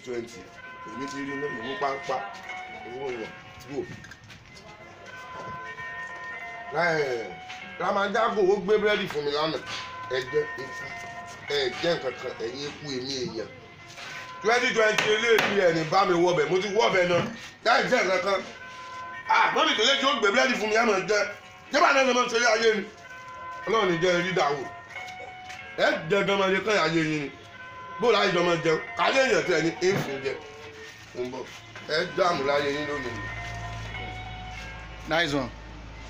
twenty èmi ti rí iná ìmú pápá owó yẹn wò. ramajago ó gbé búrẹ́dì fún mi lánàá ẹ̀jẹ̀ eku ẹ̀jẹ̀ nkankan ẹ̀yìn eku èmi èèyàn twenty twenty eléyìí ẹ̀ ní bá mi wọbẹ̀ mo ti wọbẹ̀ náà láì jẹ́ nkankan ah mọ́mí tó lé tí ó gbé búrẹ́dì fún mi ẹ̀ mọ̀ jẹ́ jẹ́ bá náà lọ́mọ ṣe ayé ni ọlọ́run ní jẹ́ rí dàwọ̀ ẹ jẹ gan máa yẹ kán ayé yín ni bó láyé jọ máa jẹun kálé èèyàn tẹ ní éèfù jẹ ń bọ ẹ dààmú láyé yín lónìí. nice one.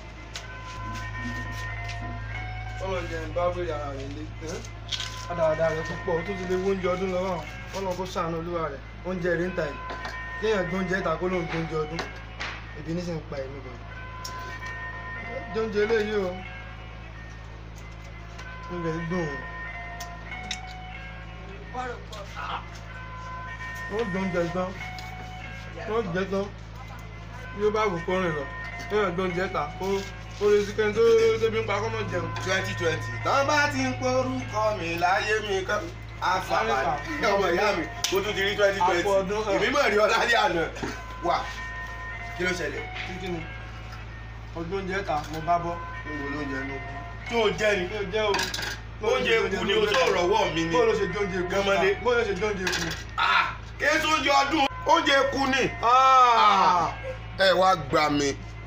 ọlọ́run jẹ́ ń bá wèrè ara rẹ̀ lé àdáadáa rẹ̀ púpọ̀ ó tún ti lè wó oúnjẹ ọdún lọ́wọ́ ọlọ́run kó ṣàánú olúwa rẹ̀ oúnjẹ rẹ̀ ń ta ẹ̀ kéèyàn gbé oúnjẹ ìta kó lóun gbé oúnjẹ ọdún ebi ní sì ń pa ẹ̀mí gan. jẹ oúnjẹ eléyìí o oúnjẹ yìí dùn o wọ́n jẹ oúnjẹ tán wọ́n jẹ tán bí ó bá wù kó rìn lọ kéèyàn gbé oúnjẹ ìta kó ó lè sí kẹ́ni tó débi ń pa kọ́ mọ́ jẹun. twenty twenty tán bá ti ń porúkọ mi láyé mi kan àfààní ọmọ ìyá mi mo tún ti rí twenty twenty Àpò ọdún, ẹ. èmi mọ̀ rí ọlá ní àná wà kí ló ṣẹlẹ̀ títí ni ọdún oúnjẹ ìta mo bá bọ́ níbo ló ń jẹ nù. tó o jẹ ni mi ò jẹ́ o. oúnjẹ eku ni o tó rọwọ́ mi ni bó ló ṣe jẹ oúnjẹ eku Gánmọ́lé. bó ló ṣe jẹ oúnjẹ eku. Ah, kí ẹ tó oúnjẹ ọdún oúnjẹ eku ni. Ah! ẹ wá gbà mí